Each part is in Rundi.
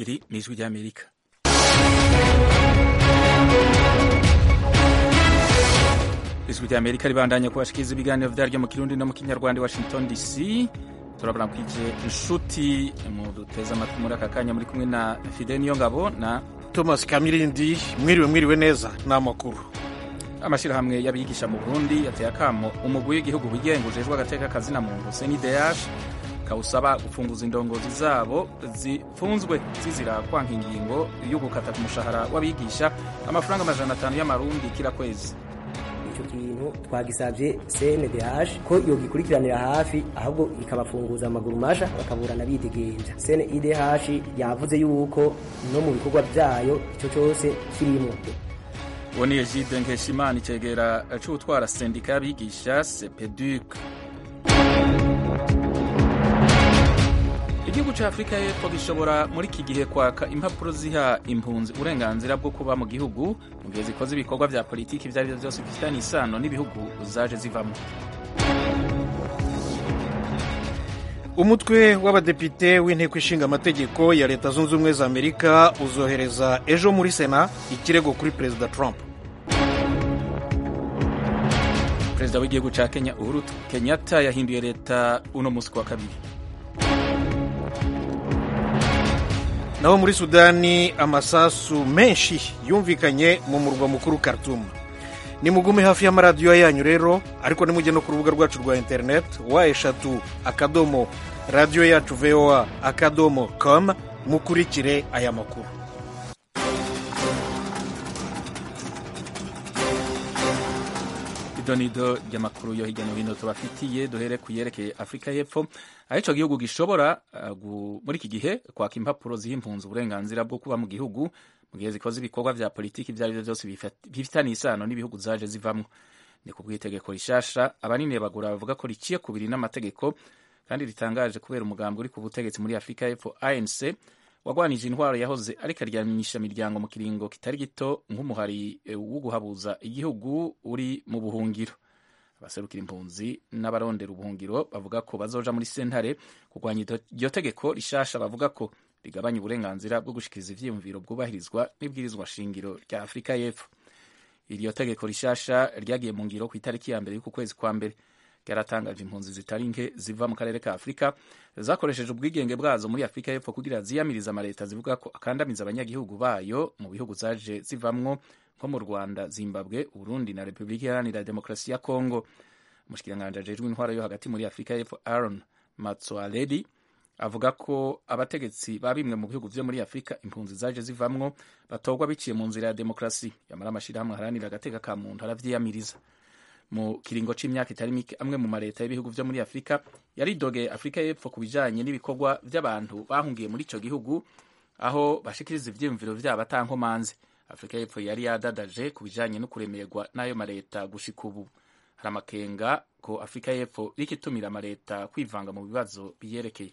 iri ni ijwi ry'amerika ijwi ry'amerika ribandanya kubashikiriza ibiganiro vyaryo mu kirundi no mu kinyarwanda washington dc turabona kwije inshuti mu duteza amatwi muri aka kanya muri kumwe na fide niyo ngabo na thomas kamirindi mwiriwe mwiriwe neza ni amakuru amashirahamwe y'abigisha mu burundi yateye akamo umugwi w'igihugu wigenga ujejwe agateka kazina muntu cndh kawusaba gufunguza indongozi zabo zifunzwe zizira kwanka ingingo yo gukata ku mushahara w'abigisha amafaranga amajana atanu y'amarundi kila kwezi icyo kintu twagisabye cndh ko yogikurikiranira hafi ahubwo ikabafunguza amaguru masha bakaburana bidegenja cndh yavuze yuko no mu bikorwa byayo icyo cyose kirimo uwo ni egide nkeshimana icegera c'utwara sendika y'abigisha sepeduc igihugu ca afurika y'epfo gishobora muri iki gihe kwaka impapuro ziha impunzi uburenganzira bwo kuba mu gihugu mu gihe zikoze ibikorwa vya politiki ivyo ari vyo vyose bifitanye isano n'ibihugu zaje zivamwo umutwe w'abadepite w'inteko ishinga amategeko ya leta zunze ubumwe za amerika uzohereza ejo muri sena ikirego kuri perezida trump perezida w'igihugu ca kenya uhuru kenyatta yahinduye leta uno musi wa kabiri naho muri sudani amasasu menshi yumvikanye mu murwa mukuru khartoum nimugume hafi y'amaradiyo yanyu rero ariko nimujye no ku rubuga rwacu rwa interineti wa eshatu akadomo radiyo yacu voa akadomo com mukurikire aya makuru idonido ry'amakuru yo hirya no hino tubafitiye duhere ku yerekeye afurika y'epfo aho ico gihugu gishobora uh, muri iki gihe kwaka impapuro ziha impunzi uburenganzira bwo kuba mu gihugu mu gihe zikoze ibikorwa vya politiki ivyo arivyo vyose bifitaniye isano n'ibihugu zaje zivamwo ni ku bw'itegeko rishasha abanini bagura bavuga ko riciye kubiri n'amategeko kandi ritangaje kubera umugambi uri ku butegetsi muri afurika y'epfo anc wagwanije intwaro yahoze ariko aryamisha imiryango mu kiringo kitari gito nk'umuhari wo guhabuza igihugu uri mu buhungiro abaserukira impunzi n'abarondera ubuhungiro bavuga ko bazoja muri sentare kurwanya iryo tegeko rishasha bavuga ko rigabanya uburenganzira bwo gushikiriza ivyiyumviro bwubahirizwa n'ibwirizwa shingiro rya afurika y'epfo iryo tegeko rishasha ryagiye mu ngiro ku itariki ya mbere y'uku kwezi kwa mbere ryaratangaje impunzi zitari nke ziva mu karere ka afurika zakoresheje ubwigenge bwazo muri afurika y'epfo kugira ziyamiriza amaleta zivuga ko akandamiza abanyagihugu bayo mu bihugu zaje zivamwo nko mu rwanda zimbabwe uburundi na repubulika iharanira demokarasi ya kongo umushikiranganji ajejwe intwaro yo hagati muri afurika y'epfo aaron matsoaledi avuga ko abategetsi ba bimwe mu bihugu vyo muri afurika impunzi zaje zivamwo batorwa biciye mu nzira ya demokarasi yamara amashirahamwe aharanira agateka ka muntu aravyiyamiriza mu kiringo c'imyaka itari mike amwe mu mareta y'ibihugu vyo muri afurika yaridogeye afurika y'epfo ku bijanye n'ibikorwa vy'abantu bahungiye muri ico gihugu aho bashikiriza ivyiyumviro vyabo atankomanze afurika y'epfo yari yadadaje ku bijanye no kuremerwa n'ayo mareta gushika ubu hari amakenga ko afurika y'epfo rikitumira amareta kwivanga mu bibazo biyerekeye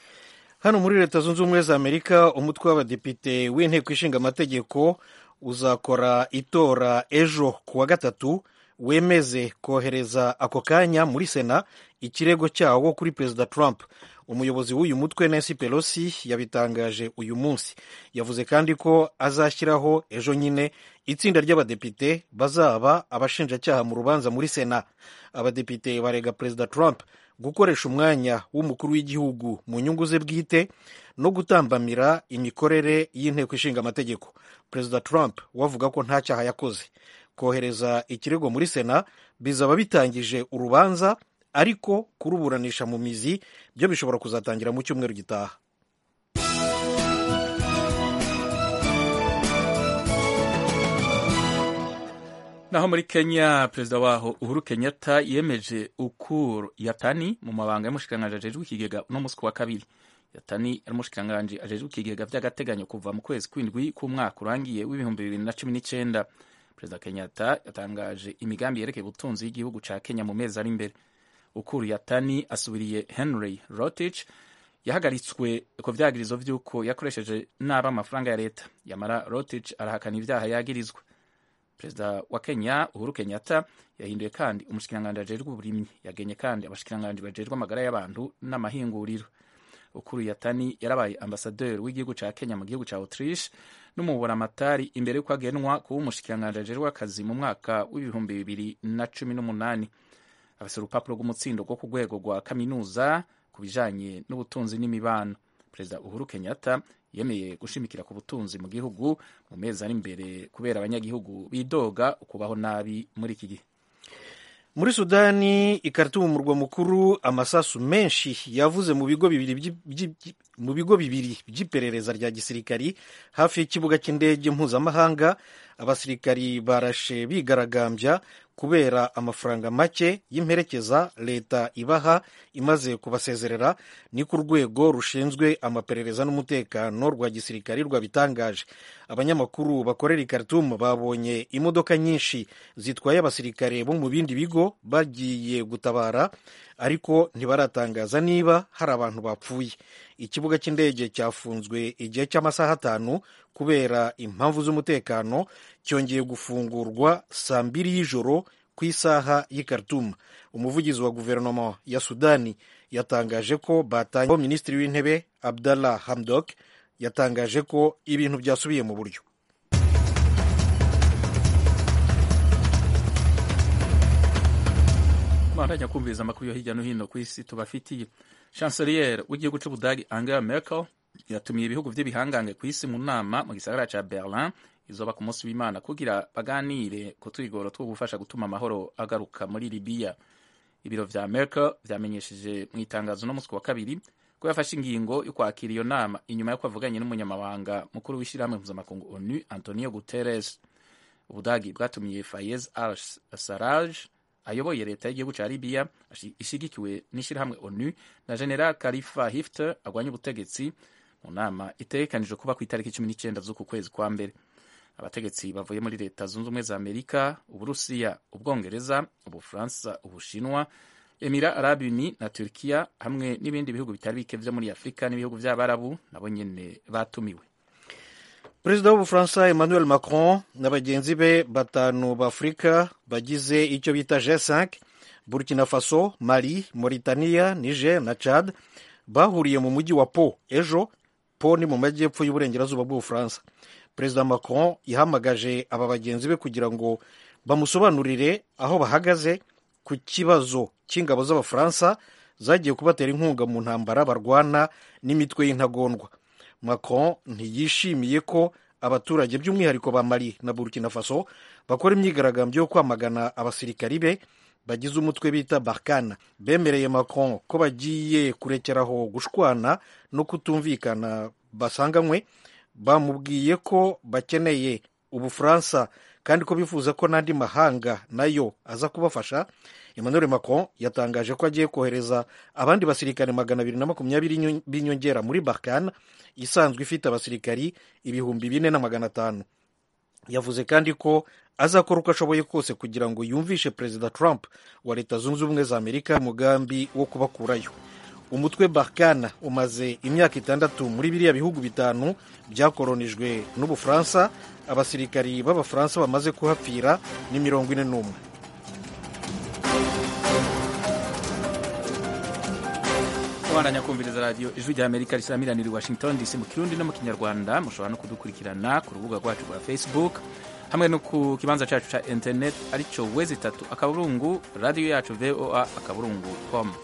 hano muri leta zunze ubumwe za amerika umutwe w'abadepite w'inteko ishinga amategeko uzakora itora ejo ku wa gatatu wemeze kohereza ako kanya muri sena ikirego cyawo kuri perezida trump umuyobozi w'uyu mutwe nancy pelosi yabitangaje uyu munsi yavuze kandi ko azashyiraho ejo nyine itsinda ry'abadepite bazaba abashinjacyaha mu rubanza muri sena abadepite barega perezida trump gukoresha umwanya w'umukuru w'igihugu mu nyungu ze bwite no gutambamira imikorere y'inteko ishinga amategeko perezida trump wavuga ko nta cyaha yakoze kohereza ikirego muri sena bizaba bitangije urubanza ariko kuruburanisha mu mizi byo bishobora kuzatangira mu cyumweru gitaha naho muri kenya perezida waho uhuru kenyatta yemeje ukuru yatani mu mabanga y'umushikiranganji ajejwe ikigega uno musi wa kabiri yatani ari umushikiranganji ajejwe ikigega vy'agateganyo kuva mu kwezi kw'indwi k'umwaka urangiye w'ibihumbi bibiri na cumi n'icenda perezida kenyatta yatangaje imigambi yerekeye ubutunzi y'igihugu ca kenya mu mezi ari imbere ukuru yatani asubiriye henry rotich yahagaritswe ku vyagirizo vy'uko yakoresheje nabi amafaranga ya leta yamara rotich arahakana ivyaha yagirizwa perezida wa kenya uhuru kenyatta yahinduye kandi umushikiranganji ajejwe uburimyi yagenye kandi abashikiranganji bajejwe amagara y'abantu n'amahinguriro ukuru yatani yarabaye ambasaderi w'igihugu ca kenya mu gihugu ca autriche n'umuburamatari imbere y'uko agenwa kuba umushikiranganji ajejwe akazi mu mwaka w'ibihumbi bibiri na cumi n'umunani afise urupapuro rw'umutsindo rwo ku rwego rwa kaminuza ku bijanye n'ubutunzi n'imibano perezida uhuru kenyatta yemeye gushimikira ku butunzi mu gihugu mu mezi ari imbere kubera abanyagihugu bidoga ukubaho nabi muri iki gihe muri sudani ikaritumu mu murwa mukuru amasasu menshi yavuze mu bigo bibiri mu bigo bibiri by'iperereza rya gisirikari hafi y'ikibuga cy'indege mpuzamahanga abasirikari barashe bigaragambya kubera amafaranga make y'imperekeza leta ibaha imaze kubasezerera ni ku rwego rushinzwe amaperereza n'umutekano rwa gisirikari rwabitangaje abanyamakuru bakorera i Khartoum babonye imodoka nyinshi zitwaye abasirikare bo mu bindi bigo bagiye gutabara ariko ntibaratangaza niba hari abantu bapfuye ikibuga cy'indege cyafunzwe igihe cy'amasaha atanu kubera impamvu z'umutekano cyongeye gufungurwa saa mbiri y'ijoro ku isaha y'i Khartoum umuvugizi wa guverinoma ya sudani yatangaje ko batangiye minisitiri w'intebe abdallah hamdok yatangaje ko ibintu byasubiye mu buryo bandanya kumviriza amakuru yo hirya no hino ku isi tubafitiye chancelier w'igihugu c'ubudagi angela merkel yatumiye ibihugu vy'ibihangange ku isi mu nama mu gisagara ca berlin izoba ku munsi w'imana kugira baganire ku twigoro two gufasha gutuma amahoro agaruka muri libiya ibiro vya merkel vyamenyesheje mu itangazo no musi wa kabiri ko yafashe ingingo yo kwakira iyo nama inyuma yo kwavuganye n'umunyamabanga mukuru w'ishirahamwe mpuzamakungu onu antonio guterres ubudagi bwatumiye fayez al saraj ayoboye leta y'igihugu ca libiya ishigikiwe n'ishirahamwe onu na general khalifa hifter agwanya ubutegetsi mu nama itegekanijwe kuba ku itariki cumi n'icenda z'uku kwezi kwa mbere abategetsi bavuye muri leta zunze ubumwe za amerika uburusiya ubwongereza ubufaransa ubushinwa emira arabi uni na turkiya hamwe n'ibindi bihugu bitari bike vyo muri afurika n'ibihugu vy'abarabu nabo nyene batumiwe perezida w'ubufaransa emmanuel macron na bagenzi be batanu b'afurika bagize icyo bita g5 burkina faso mali mauritania niger na chad bahuriye mu mujyi wa po ejo po ni mu majyepfo y'uburengerazuba bw'ubufaransa perezida macron yahamagaje aba bagenzi be kugira ngo bamusobanurire aho bahagaze ku kibazo cy'ingabo z'abafaransa zagiye kubatera inkunga mu ntambara barwana n'imitwe y'intagondwa macron ntiyishimiye ko abaturage by'umwihariko ba mali na burkina faso bakora imyigaragambyo yo kwamagana abasirikari be bagize umutwe bita barkana bemereye macron ko bagiye kurekeraho gushwana no kutumvikana basanganywe bamubwiye ko bakeneye ubufaransa kandi ko bifuza ko n'andi mahanga nayo aza kubafasha emmanuel macron yatangaje ko agiye kohereza abandi basirikare magana abiri na makumyabiri b'inyongera muri barkana isanzwe ifite abasirikari ibihumbi bine na magana atanu yavuze kandi ko azakora uko ashoboye kose kugira ngo yumvishe perezida trump wa leta zunze ubumwe za amerika umugambi wo kubakurayo umutwe barkana umaze imyaka itandatu muri biriya bihugu bitanu byakoronijwe n'ubufaransa abasirikari b'abafaransa bamaze kuhapfira ni mirongo ine n'umwe kubandanya kumviriza radiyo ijwi rya amerika risamiranira i washington dc mu kirundi no mu kinyarwanda mushobora no kudukurikirana ku rubuga rwacu rwa facebook hamwe no ku kibanza cyacu cya internet aricyo wezi itatu akaburungu radiyo yacu voa akaburungu com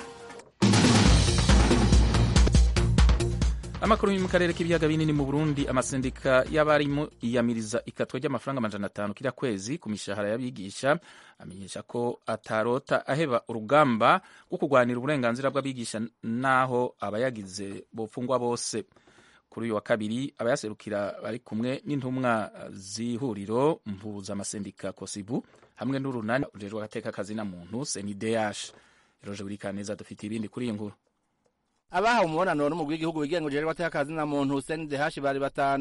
amakuru yo mu karere k'ibiyaga binini mu burundi amasendika y'abarimu yiyamiriza ikatwa ry'amafaranga amajana atanu kila kwezi ku mishahara y'abigisha amenyesha ko atarota aheba urugamba rwo kurwanira uburenganzira bw'abigisha n'aho abayagize bofungwa bose kuri uyu wa kabiri abayaserukira bari kumwe n'intumwa z'ihuriro mpuzamasendika kosibu hamwe n'urunani rujejwe agateka kazina muntu senideyash roje buri kaneza dufite ibindi kuri iyi nkuru abahawe umubonano n'umugwi w'igihugu wigenga ujejwe abateka kazi na muntu Hussein Dehashi bari batanu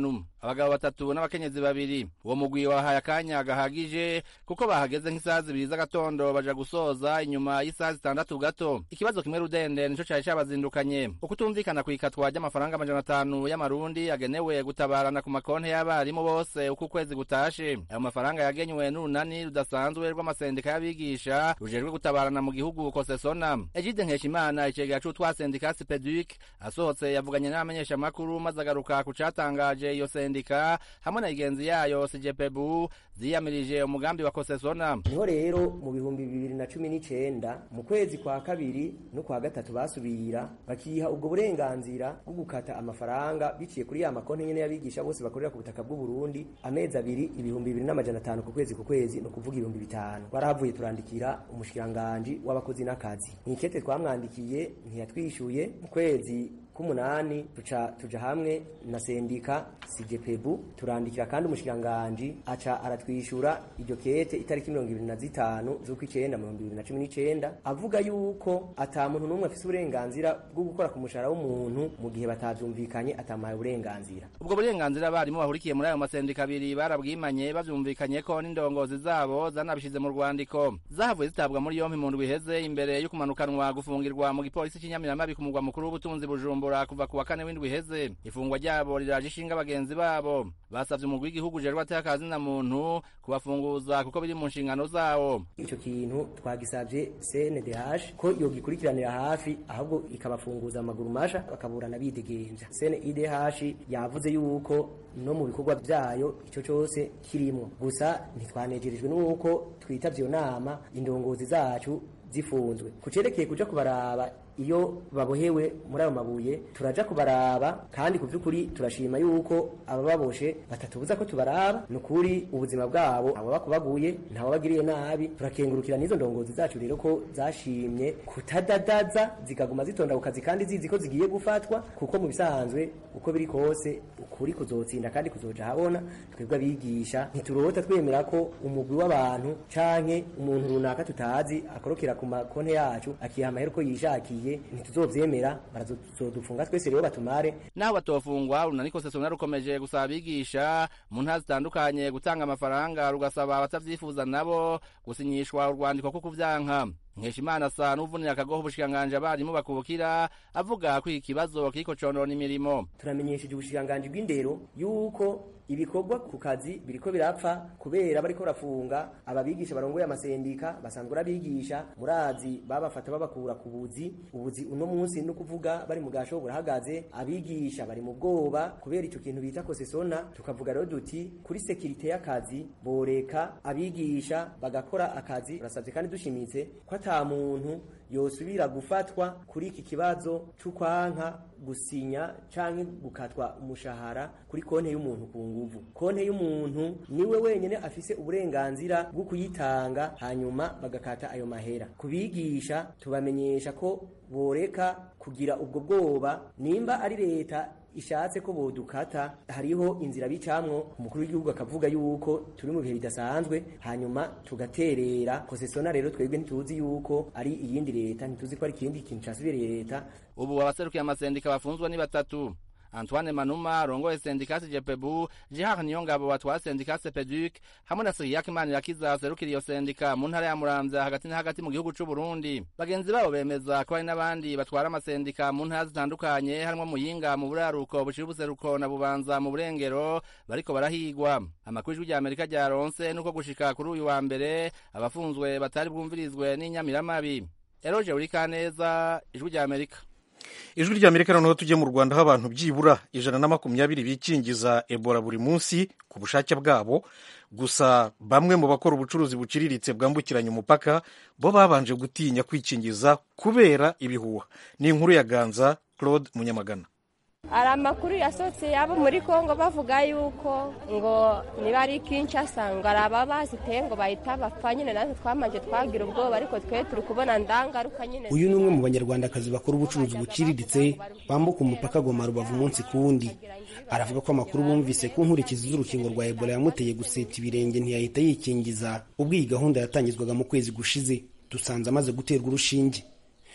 abagabo batatu n'abakenyezi babiri uwo mugwi wahaye akanya gahagije kuko bahageze nk'isaha zibiri z'agatondo baja gusoza inyuma y'isaha zitandatu gato ikibazo kimwe rudende nico cari cabazindukanye ukutumvikana kw'ikatwa ry'amafaranga amajana atanu y'amarundi yagenewe gutabarana ku makonti y'abarimu bose uko ukwezi gutashe ayo mafaranga yagenywe n'urunani rudasanzwe rw'amasendika y'abigisha rujejwe gutabarana mu gihugu kosesona egide nkeshimana icegera c'utwa sendika sipeduc asohotse yavuganye n'abamenyeshamakuru maze agaruka ku catangaje iyo sendika hamwe na igenzi yayo sijepebu ziyamirije umugambi wa kosesona niho rero mu bihumbi bibiri na cumi n'icenda mu kwezi kwa kabiri no kwa gatatu basubira bakiha ubwo burenganzira bwo gukata amafaranga biciye kuri ya makonti nyene y'abigisha bose bakorera ku butaka bw'u Burundi amezi abiri ibihumbi bibiri n'amajana atanu ku kwezi ku kwezi no kuvuga ibihumbi bitanu twarahavuye turandikira umushikiranganji w'abakozi n'akazi mwikete twamwandikiye ntiyatwishuye mu kwezi k'umunani tuca tuja hamwe na sendika sijepebu turandikira kandi umushikiranganji aca aratwishura iryo kete itariki mirongo ibiri na zitanu z'ukw'icenda mu bihumbi bibiri na cumi n'icenda avuga yuko ata muntu n'umwe afise uburenganzira bwo gukora ku mushahara w'umuntu mu gihe batavyumvikanye atamuhaye uburenganzira ubwo burenganzira abarimu bahurikiye muri ayo masendika abiri barabwimanye bavyumvikanye ko n'indongozi zabo zanabishize mu rwandiko zahavuye zitabwa muri yompi mu ndwi iheze imbere yo kumanukanwa gufungirwa mu gipolisi c'inyamiramabi ku mugwa mukuru w'ubutunzi bujumbura kuva ku wa kane w'indwi iheze ifungwa ryabo riraje ishinga bagenzi babo basavye umugwi w'igihugu ujejwe atakazi na muntu kubafunguza kuko biri mu nshingano zawo ico kintu twagisavye CNDH ko yogikurikiranira hafi ahubwo ikabafunguza amaguru masha bakaburana bidegemvya CNIDH yavuze yuko no mu bikorwa vyayo ico cose kirimwo gusa ntitwanejerejwe n'uko twitavye iyo nama indongozi zacu zifunzwe kucerekeye kuja kubaraba iyo babohewe muri ayo mabuye turaja kubaraba kandi ku by'ukuri turashima yuko abababoshe batatubuza ko tubaraba ni ukuri ubuzima bwabo abo bakubaguye ntawe bagiriye nabi turakengurukira n'izo ndongozi zacu rero ko zashimye kutadadaza zikaguma zitonda ku kazi kandi zizi ko zigiye gufatwa kuko mu bisanzwe uko biri kose ukuri kuzotsinda kandi kuzoja habona twebwe abigisha ntiturota twemera ko umugwi w'abantu canke umuntu runaka tutazi akorokera ku makonte yacu akiha amahera uko yishakiye ntituzovyemera barazodufunga twese rero batumare naho batofungwa urunani kosesona rukomeje gusaba abigisha mu ntara zitandukanye gutanga amafaranga rugasaba abatavyifuza nabo gusinyishwa urwandiko ko kuvyanka nkeshimana asa n'uvunira akagoho ubushikiranganji abarimu bakubukira avuga ko iki kibazo kiriko conona imirimo turamenyesheje ubushikiranganji bw'indero yuko ibikorwa ku kazi biriko birapfa kubera bariko barafunga ababigisha barongoye amasendika basanzwe arabigisha murazi babafata babakura ku buzi ubuzi uno munsi no kuvuga bari mu gasho burahagaze abigisha bari mu bwoba kubera ico kintu bita kosesona tukavuga rero duti kuri sekirite y'akazi boreka abigisha bagakora akazi turasavye kandi dushimitse ko ata muntu yosubira gufatwa kuri iki kibazo c'ukwanka gusinya canke gukatwa umushahara kuri konte y'umuntu ku nguvu konte y'umuntu niwe wenyene afise uburenganzira bwo kuyitanga hanyuma bagakata ayo mahera kubigisha tubamenyesha ko boreka kugira ubwo bwoba nimba ari leta ishatse ko bodukata hariho inzira bicamwo umukuru w'igihugu akavuga yuko turi mu bihe bidasanzwe hanyuma tugaterera kosesona rero twebwe ntituzi yuko ari iyindi leta ntituzi ko ari ikindi kintu casubiriye leta ubu abaserukiye amasendika bafunzwe ni batatu antoine manuma arongoye sendikasi jepebu jihar niyongabo watwara sendikasi peduc hamwe na siriyak manirakiza aserukira iyo sendika mu ntara ya muramvya hagati na hagati mu gihugu c'uburundi bagenzi babo bemeza ko hari n'abandi batwara amasendika mu ntara zitandukanye harimwo muyinga mu buraruko bushira ubuseruko na bubanza mu burengero bariko barahigwa amakuru ijwi rya amerika ryaronse nuko gushika kuri uyu wa mbere abafunzwe batari bwumvirizwe n'inyamiramabi eroje urikaneza ijwi rya amerika ijwi rya amerika noneho tujye mu rwanda aho abantu byibura ijana na makumyabiri bikingiza ebola buri munsi ku bushake bwabo gusa bamwe mu bakora ubucuruzi buciriritse bwambukiranya umupaka bo babanje gutinya kwikingiza kubera ibihuha ni inkuru ya ganza claude munyamagana hari amakuru yasohotse yabo muri congo bavuga yuko ngo niba ari kinshasa ngo ari ababaziteye ngo bahita bapfa nyine natwe twamanje twagira ubwoba ariko twe turi kubona ndangaruka nyine uyu ni umwe mu banyarwandakazi bakora ubucuruzi buciriritse bambuka umupaka goma rubavu umunsi ku wundi aravuga ko amakuru bumvise ku nkurikizi z'urukingo rwa ebola yamuteye guseta ibirenge ntiyahita yikingiza ubwo iyi gahunda yatangizwaga mu kwezi gushize dusanze amaze guterwa urushinge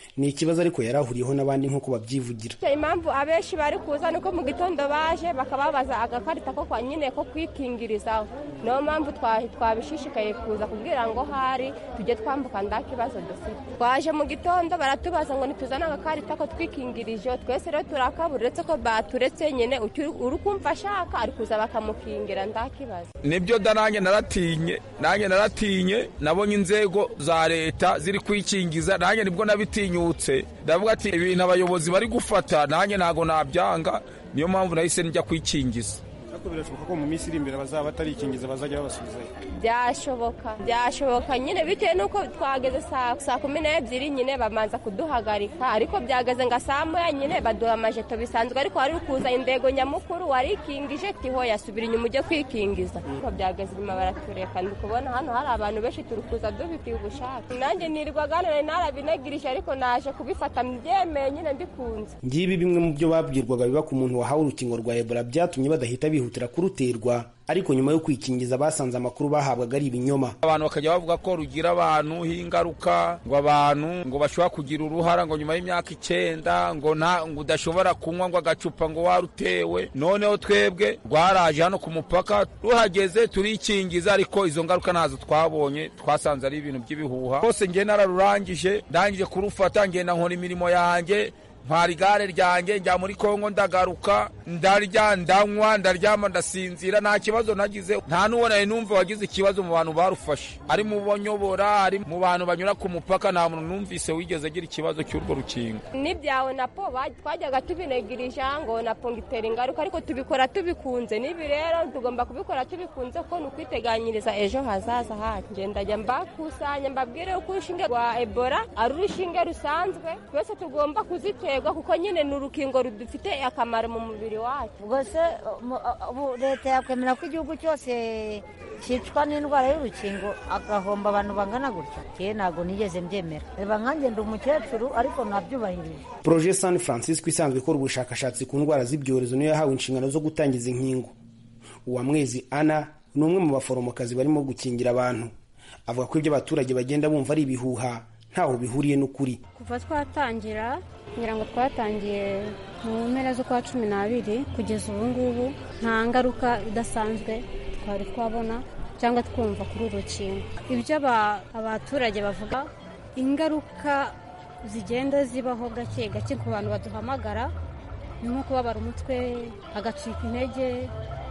ni ikibazo ariko yari ahuriyeho n'abandi nk'uko babyivugira impamvu abenshi bari kuza nuko mu gitondo baje bakababaza agakarita ko kwa nyine ko kwikingirizaho niyo mpamvu twabishishikaye kuza kugira ngo hari tujye twambuka nda kibazo dufite twaje mu gitondo baratubaza ngo ntituzane agakarita ko twikingirije twese rero turakabura uretse ko baturetse nyine uri kumva ashaka ari kuza bakamukingira nda kibazo nibyo da nanjye naratinye nanjye naratinye nabonye inzego za leta ziri kwikingiza nanjye nibwo nabitinyutse ndavuga ati ibintu abayobozi bari gufata nanjye ntabwo nabyanga niyo mpamvu nahise njya kwikingiza ariko birashoboka ko mu minsi iri imbere bazaba batarikingiza bazajya babasubizayo byashoboka byashoboka nyine bitewe n'uko twageze saa kumi n'ebyiri nyine bamanza kuduhagarika ariko byageze ngo saa moya nyine baduha amajeto bisanzwe ariko wari kuza indego nyamukuru warikingije tiho yasubira inyuma ujye kwikingiza ariko byageze inyuma baratureka ndi kubona hano hari abantu benshi turi kuza dufitiye ubushake nanjye nirwa ganira narabinagirije ariko naje kubifata mbyemeye nyine mbikunze ngibi bimwe mu byo babwirwaga biba ku muntu wahawe urukingo rwa ebola byatumye badahita bihutira kuruterwa ariko nyuma yo kwikingiza basanze amakuru bahabwaga ari ibinyoma abantu bakajya bavuga ko rugira abantu ingaruka ngo abantu ngo bashobora kugira uruhara ngo nyuma y'imyaka icyenda ngo nta ngo udashobora kunywa ngo agacupa ngo warutewe noneho twebwe rwaraje hano ku mupaka ruhageze turikingiza ariko izo ngaruka ntazo twabonye twasanze ari ibintu by'ibihuha rwose ngiye nararurangije ndangije kurufata ngenda nkora imirimo yanjye ntwara igare ryanjye njya muri kongo ndagaruka ndarya ndanywa ndaryama ndasinzira nta kibazo nagize nta n'uwo nari numva wagize ikibazo mu bantu barufashe ari mu banyobora ari mu bantu banyura ku mupaka nta muntu numvise wigeze agira ikibazo cy'urwo rukingo n'ibyawe na po twajyaga tubinegirija ngo na po ngitera ingaruka ariko tubikora tubikunze n'ibi rero tugomba kubikora tubikunze kuko ni ukwiteganyiriza ejo hazaza hacu ndajya mbakusanya mbabwire uko urushinge rwa ebola ari urushinge rusanzwe twese tugomba kuzitera kuko nyine ni urukingo rudufite akamaro mu mubiri wacu ubwo se leta yakwemera ko igihugu cyose cyicwa n'indwara y'urukingo agahomba abantu bangana gutya yewe ntabwo nigeze mbyemera reba nkanjye ndi umukecuru ariko nabyubahirije poroje san francisco isanzwe ikora ubushakashatsi ku ndwara z'ibyorezo niyo yahawe inshingano zo gutangiza inkingo uwamwezi ana ni umwe mu baforomokazi barimo gukingira abantu avuga ko ibyo abaturage bagenda bumva ari ibihuha ntaho bihuriye n'ukuri kuva twatangira ngira ngo twatangiye mu mpera z'ukwa cumi n'abiri kugeza ubu ngubu nta ngaruka idasanzwe twari twabona cyangwa twumva kuri uru rukingo ibyo abaturage bavuga ingaruka zigenda zibaho gake gake ku bantu baduhamagara ni nko kubabara umutwe agacika intege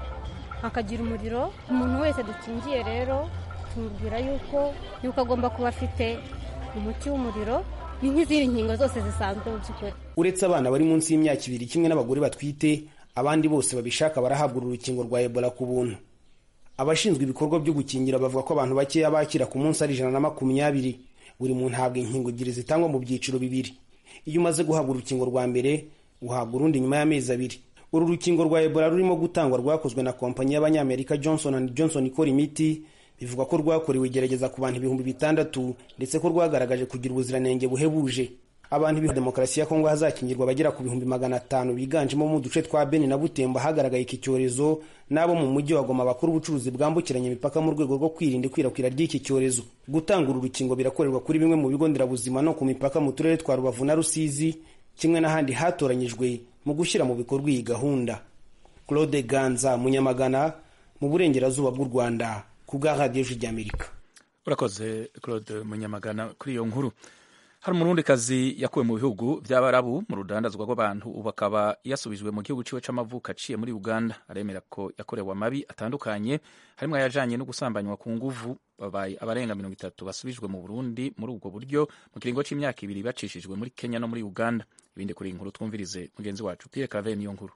akagira umuriro umuntu wese dukingiye rero tumubwira yuko yuko agomba kuba afite umuti w'umuriro ni nk'izindi nkingo zose zisanzwe mu by'ukuri uretse abana bari munsi y'imyaka ibiri kimwe n'abagore batwite abandi bose babishaka barahabwa uru rukingo rwa ebola ku buntu abashinzwe ibikorwa byo gukingira bavuga ko abantu bakeya bakira ku munsi ari ijana na makumyabiri buri muntu ahabwa inkingo ebyiri zitangwa mu byiciro bibiri iyo umaze guhabwa urukingo rwa mbere uhabwa urundi nyuma y'amezi abiri uru rukingo rwa ebola rurimo gutangwa rwakozwe na kompanyi y'abanyamerika johnson and johnson ikora imiti bivuga ko rwakorewe igerageza ku bantu ibihumbi bitandatu ndetse ko rwagaragaje kugira ubuziranenge buhebuje abantu biha demokarasi ya kongo hazakingirwa abagera ku bihumbi magana atanu biganjemo mu duce twa beni na butembo hagaragaye iki cyorezo n'abo mu mujyi wa goma bakora ubucuruzi bwambukiranya imipaka mu rwego rwo kwirinda ikwirakwira ry'iki cyorezo gutanga uru rukingo birakorerwa kuri bimwe mu bigo nderabuzima no ku mipaka mu turere twa rubavu na rusizi kimwe n'ahandi hatoranyijwe mu gushyira mu bikorwa iyi gahunda claude ganza munyamagana mu burengerazuba bw'u rwanda ku bwa radiyo ry'amerika urakoze claude munyamagana kuri iyo nkuru hari umurundikazi yakuwe mu bihugu by'abarabu mu rudandazwa rw'abantu ubu akaba yasubijwe mu gihugu ciwe c'amavuko aciye muri uganda aremera ko yakorewe amabi atandukanye harimo ayajanye no gusambanywa ku nguvu babaye abarenga mirongo itatu basubijwe mu burundi muri ubwo buryo mu kiringo c'imyaka ibiri bacishijwe muri kenya no muri uganda ibindi kuri iyi nkuru twumvirize mugenzi wacu pierre cave niyo nkuru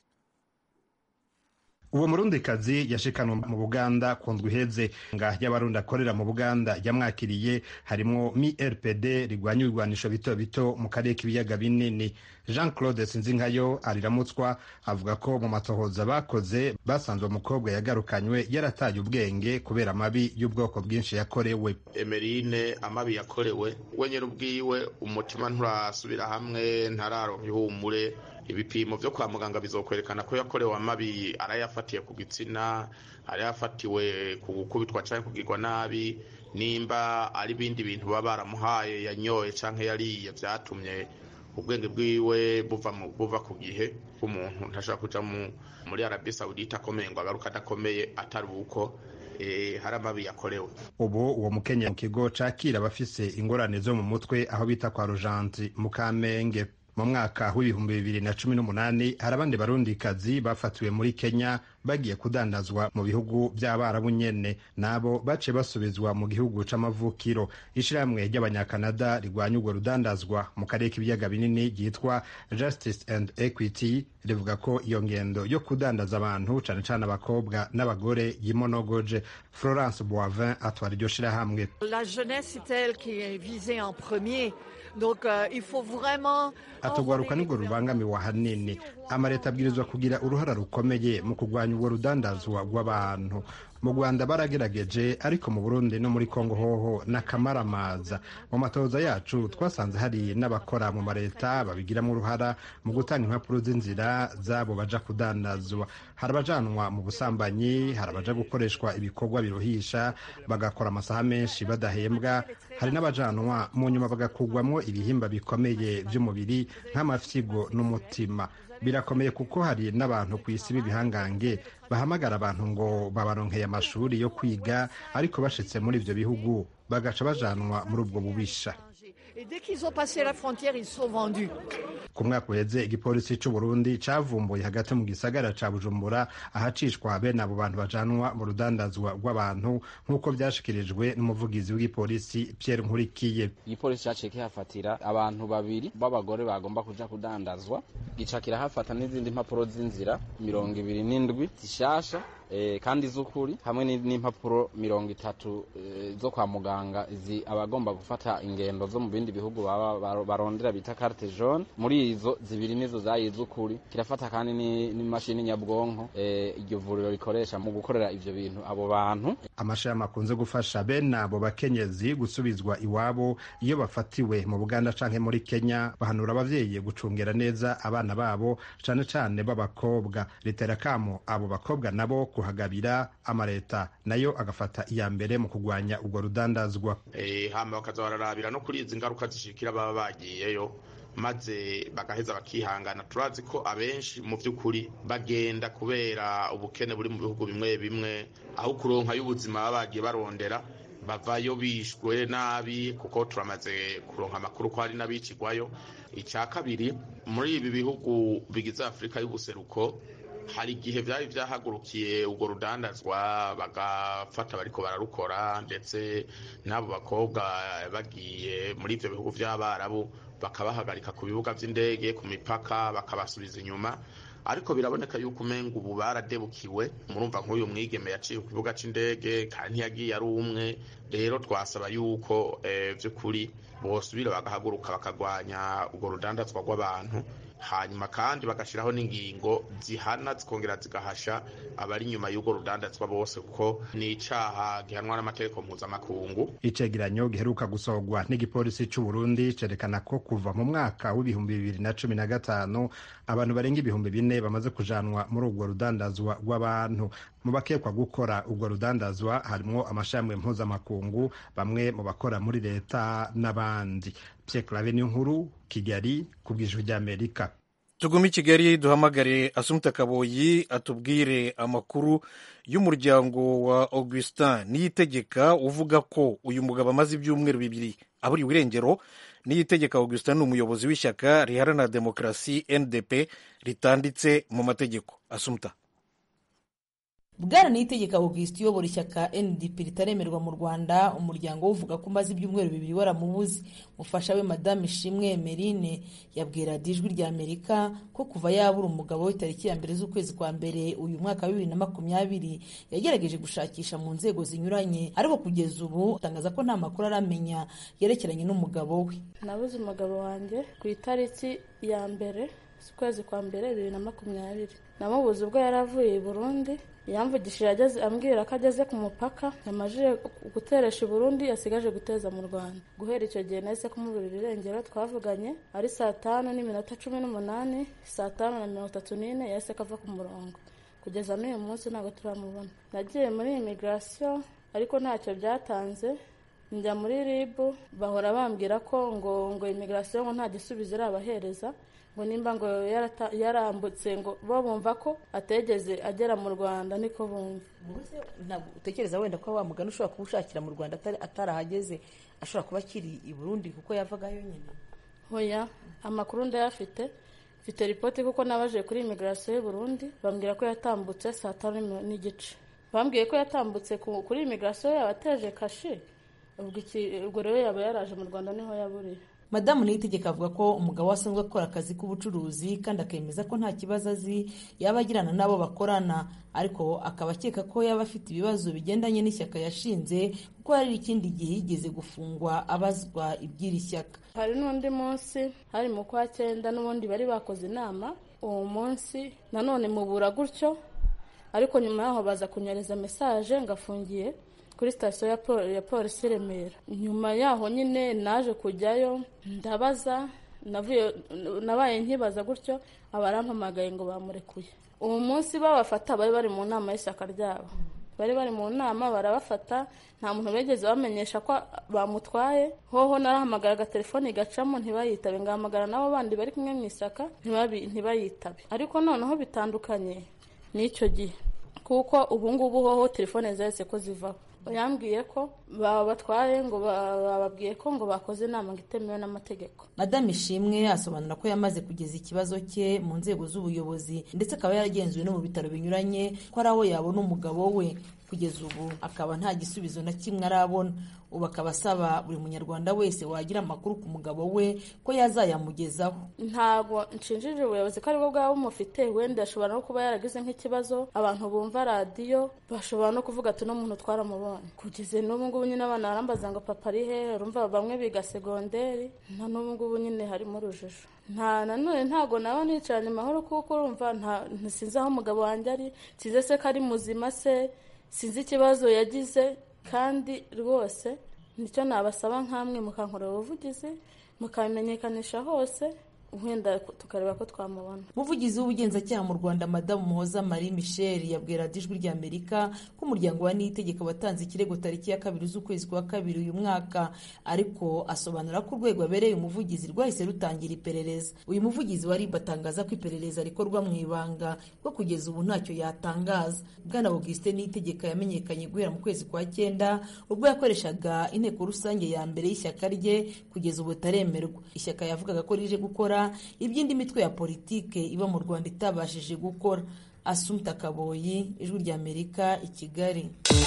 uwo murundikazi yashikanwe mu buganda ku ndwi iheze nga y'abarundi akorera mu buganda yamwakiriye harimwo mi rpd rigwanya ibigwanisho bito bito mu karere k'ibiyaga binini jean claude sinzinkayo ariramutswa avuga ko mu matohoza bakoze basanze umukobwa yagarukanywe yarataye ubwenge kubera amabi y'ubwoko bwinshi yakorewe emerine amabi yakorewe we nyine ubwiwe umutima nturasubira hamwe ntararonka ihumure ibipimo vyo kwa muganga bizokwerekana ko yakorewe amabi arayafatiye ku gitsina arayafatiwe ku gukubitwa canke kugirwa nabi nimba ari ibindi bintu baba baramuhaye yanyoye canke yariye vyatumye ubwenge bwiwe buva mu buva ku gihe umuntu ntashobora kuja muri Arabie Saoudite akomeye ngo agaruka adakomeye atari uko e, hari amabi yakorewe ubu uwo mukenya mu kigo cakira abafise ingorane zo mu mutwe aho bita kwa rujanti mu kamenge mu mwaka w'ibihumbi bibiri na cumi n'umunani hari abandi barundikazi bafatiwe muri kenya bagiye kudandazwa mu bihugu by'abarabu nyene nabo baciye basubizwa mu gihugu c'amavukiro ishirahamwe ry'abanyakanada rigwanya urwo rudandazwa mu karere k'ibiyaga binini ryitwa justice and equity rivuga ko iyo ngendo yo kudandaza abantu cane cane abakobwa n'abagore yimonogoje florence boivin atwara iryo shirahamwe la jeunesse c'est elle qui est visée en premier donc uh, il faut vraiment atugwaruka nirwo rubangamiwe ahanini amaleta abwirizwa kugira uruhara rukomeye mu kurwanya urwo rudandazwa rw'abantu mu rwanda baragerageje ariko mu burundi no muri kongo hoho n'akamaramaza mu matoza yacu twasanze hari n'abakora mu maleta babigiramo uruhara mu gutanga impapuro z'inzira zabo baja kudandazwa hari abajanwa mu busambanyi hari abaja gukoreshwa ibikorwa biruhisha bagakora amasaha menshi badahembwa hari n'abajanwa mu nyuma bagakugwamo ibihimba bikomeye by'umubiri nk'amafyigo n'umutima birakomeye kuko hari n'abantu ku isi b'ibihangange bahamagara abantu ngo babaronkeye amashuri yo kwiga ariko bashitse muri ivyo bihugu bagaca bajanwa muri ubwo bubisha Et dès qu'ils ont passé la frontière, ils sont vendus. ku mwaka uheze igipolisi c'u Burundi cavumbuye hagati mu gisagara ca Bujumbura ahacishwa bene abo bantu bajanwa mu rudandazwa rw'abantu nk'uko vyashikirijwe n'umuvugizi w'igipolisi Pierre Nkurikiye igipolisi caciye kihafatira abantu babiri b'abagore bagomba kuja kudandazwa gica kirahafata n'izindi mpapuro z'inzira mirongo ibiri n'indwi zishasha eh, kandi z'ukuri hamwe n'impapuro mirongo itatu eh, zo kwa muganga izi abagomba gufata ingendo zo mu bindi bihugu baba baro- barondera bita carte jaune muri izo zibiri nizo zayi z'ukuri kirafata kandi ni- n'imashini nyabwonko eh, iryo vuriro rikoresha mu gukorera ivyo bintu abo bantu amashami akunze gufasha bene abo bakenyezi gusubizwa iwabo iyo bafatiwe mu buganda canke muri kenya bahanura abavyeyi gucungera neza abana babo cane cane b'abakobwa ritera kamo abo bakobwa nabo kuhagabira amaleta nayo agafata iya mbere mu kugwanya urwo rudandazwa Eh, hama bakaza bararabira no kuri izi ngaruka zishikira baba bagiyeyo maze bagaheza bakihangana turazi ko abenshi mu by'ukuri bagenda kubera ubukene buri mu bihugu bimwe bimwe aho kuronka y'ubuzima baba bagiye barondera bavayo bishwe nabi kuko turamaze kuronka amakuru ko hari n'abicigwayo icya kabiri muri ibi bihugu bigize afurika y'ubuseruko hari igihe byari byahagurukiye urwo rudandazwa bagafata bariko bararukora ndetse n'abo bakobwa bagiye muri ibyo bihugu by'abarabu bakabahagarika ku bibuga by'indege ku mipaka bakabasubiza inyuma ariko biraboneka yuko umenga ubu baradebukiwe murumva nk'uyu mwigeme yaciye ku kibuga c'indege kandi ntiyagiye ari umwe rero twasaba yuko eh, vy'ukuri bosubira bagahaguruka bakagwanya urwo rudandazwa rw'abantu hanyuma kandi bagashiraho n'ingingo zihana zikongera zigahasha abari inyuma y'urwo rudandazwa bose kuko ni icaha gihanwa n'amategeko mpuzamakungu icegeranyo giheruka gusohorwa n'igipolisi c'u Burundi cerekana ko kuva mu mwaka w'ibihumbi bibiri na cumi na gatanu abantu barenga ibihumbi bine bamaze kujanwa muri urwo rudandazwa rw'abantu mu bakekwa gukora urwo rudandazwa harimwo amashami mpuzamakungu bamwe mu bakora muri leta n'abandi Pierre Claver nkuru Kigali ku bw'ijwi ry'Amerika tugume i kigali duhamagare asumta kaboyi atubwire amakuru y'umuryango wa augustin niyitegeka uvuga ko uyu mugabo amaze ibyumweru bibiri aburiwe irengero niyitegeka augustin ni umuyobozi w'ishyaka riharanira demokarasi ndp ritanditse mu mategeko asumta bwana niyitegeka augustin uyobora ishyaka ndp ritaremerwa mu rwanda umuryango we uvuga ko umaze ibyumweru bibiri waramubuze mufasha we madame ishimwe emerine yabwira ijwi rya amerika ko kuva yabura umugabo we tariki ya mbere z'ukwezi kwa mbere uyu mwaka wa bibiri na makumyabiri yagerageje gushakisha mu nzego zinyuranye ariko kugeza ubu atangaza ko nta makuru aramenya yerekeranye n'umugabo we nabuze umugabo wanjye ku itariki ya mbere z'ukwezi kwa mbere bibiri na makumyabiri namubuze ubwo yari avuye i burundi yamvugishije ageze ambwira ko ageze ku mupaka yamajije guteresha i burundi yasigaje guteza mu rwanda guhera icyo gihe nahise kumuburira irengero twavuganye ari saa tanu n'iminota cumi n'umunani saa tanu na mirongo itatu n'ine yahise kava ku murongo kugeza n'uyu munsi ntabwo turamubona nagiye muri imigirasiyo ariko ntacyo byatanze njya muri rib bahora bambwira ko ngo ngo imigirasiyo ngo nta gisubizo irabahereza ngo nimba ngo yarambutse ngo bo bumva ko ategeze agera mu rwanda niko bumva ntabwo utekereza wenda ko wa mugani ushobora kuba ushakira mu rwanda atarahageze ashobora kuba akiri i burundi kuko yavagayo nyine hoya amakuru ndayafite mfite ripoti kuko nabaje kuri imigirasiyo y'u burundi bambwira ko yatambutse saa tanu n'igice bambwiye ko yatambutse kuri imigirasiyo yabateje kashi ubwo rero yaba yaraje mu rwanda niho yaburiye madamu niyitegeka avuga ko umugabo we asanzwe akora akazi k'ubucuruzi kandi akemeza ko nta kibazo azi yaba agirana n'abo bakorana ariko akaba akeka ko yaba afite ibibazo bigendanye n'ishyaka yashinze kuko hari ikindi gihe yigeze gufungwa abazwa iby'iri shyaka hari n'undi munsi hari mu kwa cyenda n'ubundi bari bakoze inama uwo munsi nanone mubura gutyo ariko nyuma yaho baza kunyereza mesaje ngafungiye kuri sitasiyo ya polisi remera nyuma yaho nyine naje kujyayo ndabaza nabaye nkibaza gutyo abarampamagaye ngo bamurekuye uwo munsi babafata bari bari mu nama y'ishyaka ryabo bari bari mu nama barabafata nta muntu bigeze bamenyesha ko bamutwaye hoho narahamagara agatelefoni gacamo ntibayitabe ngahamagara n'abo bandi bari kumwe mu ishyaka ntibayitabe ariko noneho bitandukanye n'icyo gihe kuko ubu ngubu hoho telefone zahise ko zivaho yambwiye ko babatwaye ngo bababwiye ko ngo bakoze inama ngo itemewe n'amategeko madame ishimwe asobanura ko yamaze kugeza ikibazo cye mu nzego z'ubuyobozi ndetse akaba yaragenzuwe no mu bitaro binyuranye ko ari aho yabona umugabo we kugeza ubu akaba nta gisubizo na kimwe arabona ubu akaba asaba buri munyarwanda wese wagira amakuru ku mugabo we ko yazayamugezaho ntabwo nshinjije ubuyobozi ko aribwo bwaba bumufite wenda ashobora no kuba yaragize nk'ikibazo abantu bumva radiyo bashobora no kuvuga ati uno muntu twaramubonye kugeza n'ubu ngubu nyine abana barambaza ngo papa ari hehe urumva bamwe biga segonderi na n'ubu ngubu nyine harimo urujijo nta nanone ntabwo naba nicaranye amahoro kuko urumva ntisinzi aho umugabo wanjye ari sinzi se ko ari muzima se sinzi ikibazo yagize kandi rwose nicyo nabasaba nk'amwe mukankorera ubuvugizi mukabimenyekanisha hose wenda tukareba ko twamubona umuvugizi w'ubugenzacyaha mu rwanda madamu muhoza marie michel yabwira ijwi rya amerika ko umuryango wa niyitegeka watanze ikirego tariki ya kabiri z'ukwezi kwa kabiri uyu mwaka ariko asobanura ko urwego abereye umuvugizi rwahise rutangira iperereza uyu muvugizi wa rib atangaza ko iperereza rikorwa mu ibanga ko kugeza ubu ntacyo yatangaza bwana augustin niyitegeka yamenyekanye guhera mu kwezi kwa cyenda ubwo yakoreshaga inteko rusange ya mbere y'ishyaka rye kugeza ubu itaremerwa ishyaka yavugaga ko rije gukora iby'indi mitwe ya politike iba mu rwanda itabashije gukora asumta kaboyi ijwi rya amerika i kigali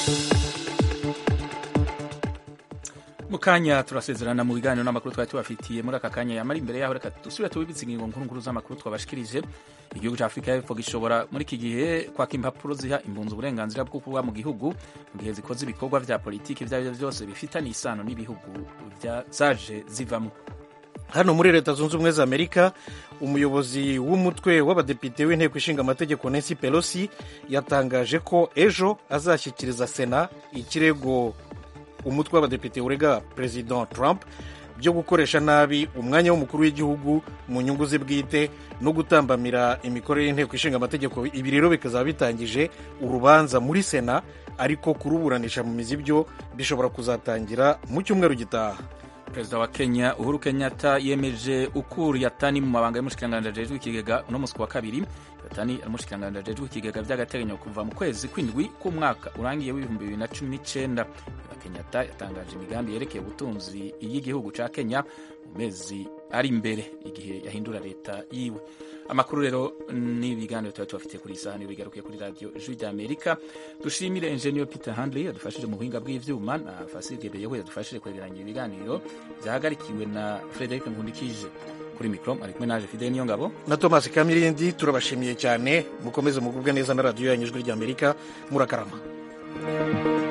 mu kanya turasezerana mu biganiro n'amakuru twari tubafitiye muri aka kanya yamara imbere yaho reka dusubire tubibitse ingingo nkuru nkuru z'amakuru twabashikirije igihugu cya afurika y'epfo gishobora muri iki gihe kwaka impapuro ziha impunzi uburenganzira bwo kuba mu gihugu mu gihe zikoze ibikorwa bya politiki ibyo ari byo byose bifitanye isano n'ibihugu zaje zivamo hano muri leta zunze ubumwe za amerika umuyobozi w'umutwe w'abadepite w'inteko ishinga amategeko nancy pelosi yatangaje ko ejo azashyikiriza sena ikirego umutwe w'abadepite urega perezida trump byo gukoresha nabi umwanya w'umukuru w'igihugu mu nyungu ze bwite no gutambamira imikorere y'inteko ishinga amategeko ibi rero bikazaba bitangije urubanza muri sena ariko kuruburanisha mu mizi byo bishobora kuzatangira mu cyumweru gitaha perezida wa kenya uhuru kenyatta yemeje ukuru yatani mu mabanga y'umushikiranganji ajejwe ikigega uno munsi wa kabiri yatani ari umushikiranganji ajejwe ikigega by'agateganyo kuva mu kwezi kw'indwi k'umwaka urangiye w'ibihumbi bibiri na cumi n'icyenda kenyatta yatangaje imigambi yerekeye ubutunzi y'igihugu cya kenya mu mezi ari imbere igihe yahindura leta yiwe amakuru rero n'ibiganiro tuba tubafitiye kuri iyi saha niyo bigarukiye kuri radiyo ijwi rya amerika dushimire enjeniyeri peter handley yadufashije mu buhinga bw'ibyuma na fasige beyeho yadufashije kwegeranya ibiganiro byahagarikiwe na frederic nkundikije kuri mikoro ari kumwe naje fide niyo ngabo na thomas kamirindi turabashimiye cyane mukomeze mugubwe neza na radiyo yanyu ijwi rya amerika murakarama